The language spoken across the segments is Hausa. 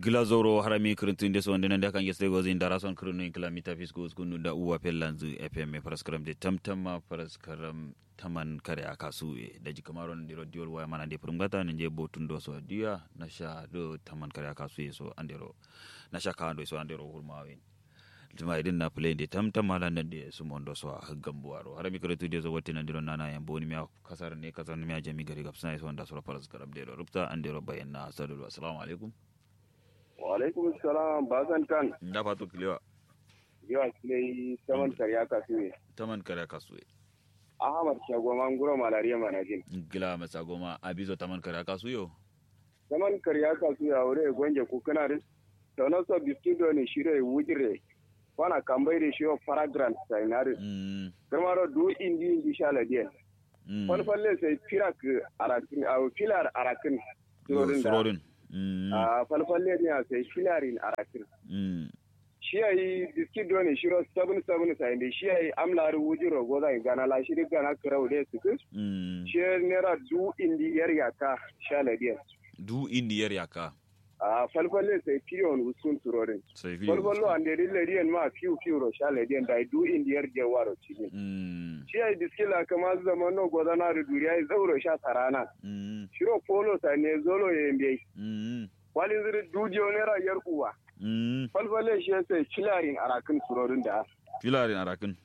glazoro harami kirintinde so ndena nda kange stego zin dara son kirinu in kilamita fisku skunu da uwa pellanzu fm paraskaram de tamtama paraskaram taman kare akasu e daji kamaro ndiro diol waya mana de purungata nje botundo so dia nasha do taman kare akasu e so andero nasha kando so andero hurmawen tuma idin na play de tamtam ala nan de su mondo so gambuaro harami kirtu de so wotti nan diro nana yan boni mi kasar ne kasar mi jami gari gapsana so nda so paraskaram de rupta andero bayanna sallallahu assalamu alaikum wa alaikum salam bazan kan da fatu kilewa yawa kilai saman karya kasuwe taman kare kasuwe ahmad shagoman guro malariya manajin gila masa goma abizo taman kare kasuyo saman karya kasuwe a wuri gwange kukuna da sauran so biskido ne shire wujire wana kambai da shiwa paragrant sainari mm gamaro du indi indi shaladiyan mm falfalle sai firak arakin a filar arakin surorin da surodin mm a falfalle ne a sai filarin arakin mm shi ya yi biskit doni shiro sabun sabun sa inda shi ya yi amlari wuji rogo zai gana la shi duk gana kirau da su kus mm shi ya nera du indi yar yaka sha ladiyan du indiyar yaka a falfalle sai fiyon usun turorin sai fi falfallo an deri ladiyan ma fiu fiu ro sha ladiyan da du indi yar jawaro cikin mm shi ya yi biskit la kama zaman no gozana da duriya yi zauro sha tarana mm shiro polo sa ne zolo ya yi mm walin ziri dudiyo nera yar uwa mm falfalle shi ya sai filarin arakin turorin da filarin arakin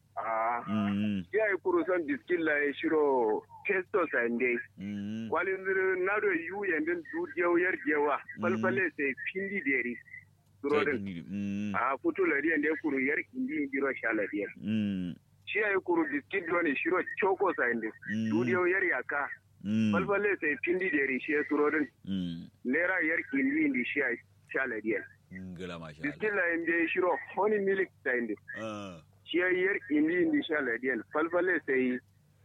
a mm ya yi kurusan biskilla ya shiro testo sande mm walin zirin nado yu yandin dudiyau yar jewa falfale sai findi deri surodin mm a fito lariyan da ya kuru yar indi giro sha lariyan mm shi ya yi kuru biskit doni shiro choko sande Mm. dudiyau yar yaka mm falfale sai findi deri shi ya surodin mm naira yar indi indi shi ya sha lariyan gila masha Allah biskilla yanda ya shiro honey milk sande ah shi ya yar indi indi sha lariyan falfale sai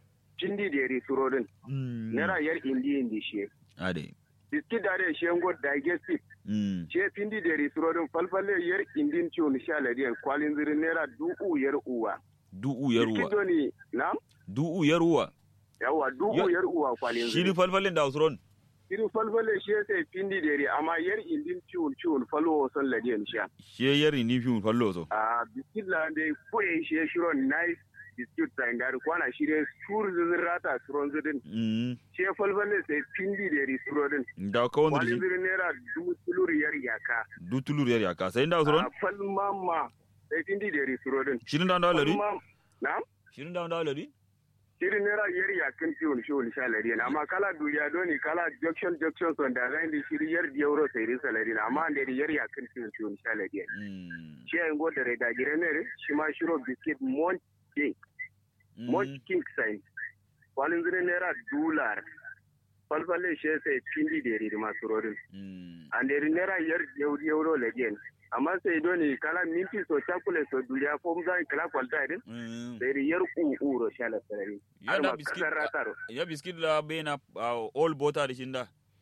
findi deri surodin mm naira yar indi indi shi ade biskit da da shengo digestive mm ce pindi da risurodin falfalle yar indin ciwon sha ladiyan kwalin zirin naira du'u yar uwa du'u biskit yaruwa doni na du'u yaruwa yawa du'u Ya- yar uwa kwalin shi ni zirin falfalin da usron irin falfalle shi ya sai pindi da ri amma yar indin ciwon ciwon falwo son ladiyan sha she yari ni fi fallo so a biskit la da kuye shi ya shiro nice biskit da inda kwana shi da sur zirin rata suron zirin mm shi ya falfalle sai pindi da risurodin da ka wanda kwalin shi zirin naira dubu tulur yar yaka du tulur yari aka sai da usron a falmama sai pindi da risurodin shirin da da lari na shirin da da lari shirin naira yar yakin ciwon ciwon sha lari na amma kala duniya doni kala junction junction son da zai da shiri yar di euro sai rin salari na amma da yar yakin ciwon ciwon sha lari mm shi ya ngo da reda gire ne shi ma shiro biscuit mont king mont king sign wani zire naira dollar falfalle shi sai pindi da yari masu rorin mm an da yari naira yar di euro lagi amma sai doni kala minti so chakule so duniya ko zai kala kwalta irin mm sai yar ku ro sha la salari Ya har da ma biskit- kasar rataro ya biskit la bena all bota da shinda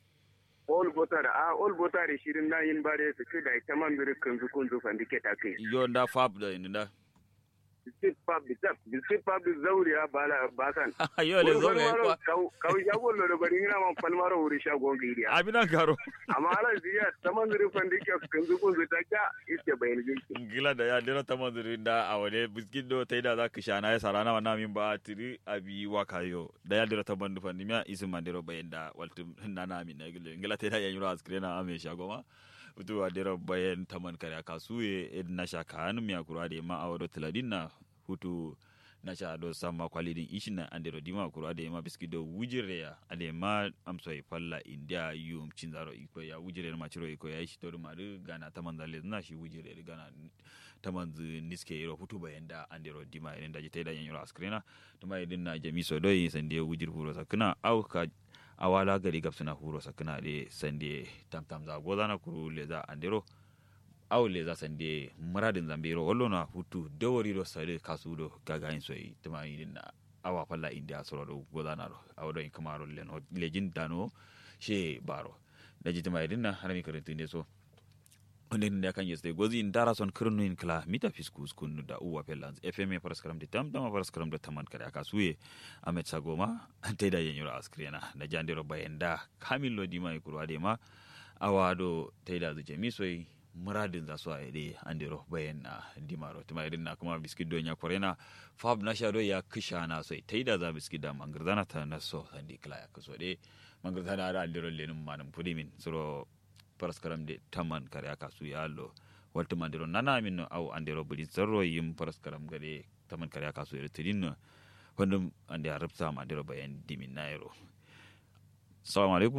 all butter a all butter shirin na yin bare su ci da ita man biri kunzu kunzu fandike ta kai yo da fab da inda biskit pub bisap biskit pub zauriya bala basan yo le zo ne kwa kau shago lo da bari ina man falmaro wuri shago giriya abina karo amma ala ziya ta man biri fandike kunzu kunzu ta ka ite bayan jinki gila da ya dira ta manzuri da a wane biskit do ta da za ka sha na ya sarana wa namin ba tiri abi wa kayo da ya dira ta bandu fandi miya isin mandiro bayan da waltu na namin na gila gila ta da yan yuro askire na ame shago ma utu a dira bayan ta man kare kasu ye na sha kan miya kura da ma a wado tiladin na hutu na sha do sama kwalidin ishin na andero dima kura da ma biskit do wujire ya ade ma amso e falla india yum cinzaro iko ya wujire ma ciro iko ya shi to ma gana ta manzale na shi wujire gana tamanzu niske yiro hutu bayan da andero dima irin da jita da yan yiro askrina tuma idin na jami so doi sande wujir huro sakna au ka awala gari gapsuna huro sakna de sande tam tam za goza na kuru le za andero au le za sande muradin zambiro wallo na hutu dawari do sare kasu do gaga in soyi tuma idin na awa falla india soro do goza na ro awdo in kamaro len ho lejin dano she baro da jitima idin na harami karantu ne so onde nde kan yeste gozi in dara son kirnu in kla mita fiskus kunnu da uwa pelans fm paraskaram de tam tam paraskaram de taman kare aka suye amet sagoma te da yenyura askrena na jandiro bayenda kamil lo dima e kurwa de ma awado taida zu jami soy muradin za su aide andiro bayan na dimaro tuma irin na kuma biskit don ya korena fab na shado ya kisha na soy taida za biskit da mangirzana ta na so sandi kila ya kaso de mangirzana da andiro lenum manum pudimin suro paraskaram de taman kare aka su ya allo waltu mandiro nana min no au andiro buli zarro yim paraskaram gade taman kare aka su ya tidin no wandum ande arabta mandiro bayan dimin nairo assalamu alaikum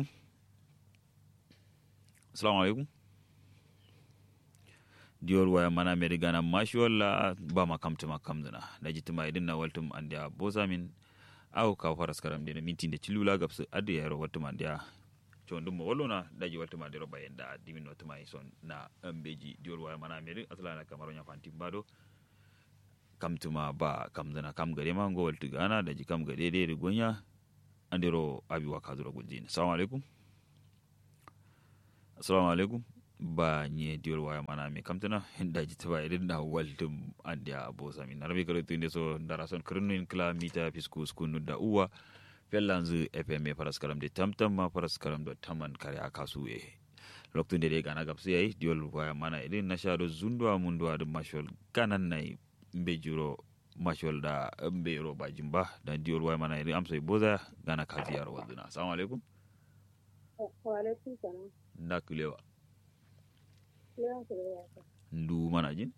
assalamu alaikum diyor waya mana meri gana mashi walla ba ma kamta ma kamdana da jitima idin na waltum andiya bosa min aw ka faras karam de minti de cilula gabsu adu yaro waltum andiya condum mo wallona daji waltum andiro bayen da dimin no tuma son na ambeji diyor waya mana meri atlana kamaro nya fanti bado kamtuma ba kamdana kam gare ma ngo waltu gana daji kam gade de gonya andiro abi wa kaduro gunjin assalamu alaikum assalamu alaikum ba nye diol waya mana mi kamtana hinda jita ba irin da waldum andia bosa min arabi karo tunde so ndara son krinu in kla mita pisku skunu da uwa fellanzu fm paras karam de tamtam ma paras karam do taman kare akasu e loktu de gana gapsu yayi diol waya mana irin na shado zundwa mundwa dum mashol kanan nay mbe juro mashol da mbe ro bajimba da diol waya mana irin amso boza gana kazi yaro waduna assalamu alaikum wa alaikum salam ndakulewa Kiran ku da yaka. ndu mana jin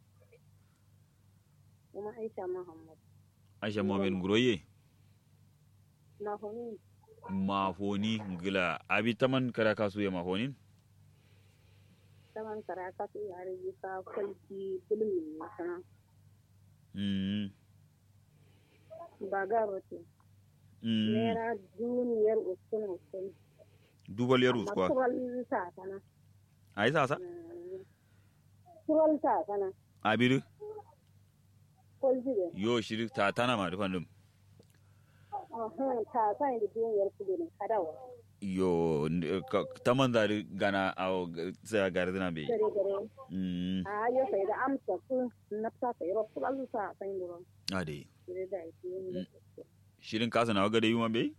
Kuma Aisha Muhammad. aisha mohamed nguroye Na honi mafoni ngila abi taman kara kasu ya mafonin taman karaka su yare yi ka kwalki bulmi ne sana. mm Ba ga rote. mm Naira duniyar uskun uskun. dubal yarus kwa Tural ta sana. ai sasa Tural ta sana. abiru Kwalji da. yo shiri ta tana ma dufan dum Ahun ta sana da duniyar kudu ne kadawa. yo n- ka- taman da gana awo sai gari dina be Gare gare. mm A yo sai da amsa su nafsa sai ro tural ta san duro. ade Gare da ake shirin kasa na waga da yuma be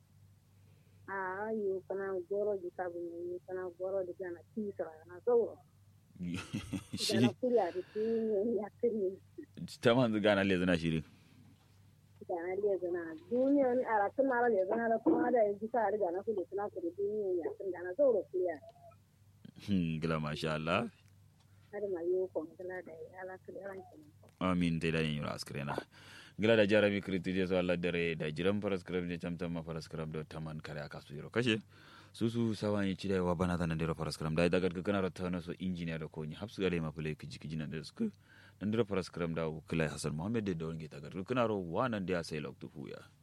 A yo kana goro di sabu ne kana goro di kana tisra na zauro. shiri Gana kuriya da duniyar ya kiri. taman gana le zana shirin gana le zana duniya ni ara tun mara le zana da kuma da yanzu ka riga na kule suna kule duniya ya tun gana zauro kuya gila masha Allah har ma yi ko kala da ya ala kule ranki amin te da yin askrena gila da jarami kriti je so Allah dare da jiran faras kram je tamtam ma faras kram do taman kare aka su yoro kashe susu sawan yi chida wa bana tan ndero faras kram da daga kana rata na so engineer da ko ni hapsu gale ma kule kiji kiji nan da su ndero faras kram da kula hasan muhammad da wonge tagar kana ro wanan da sai loktu fuya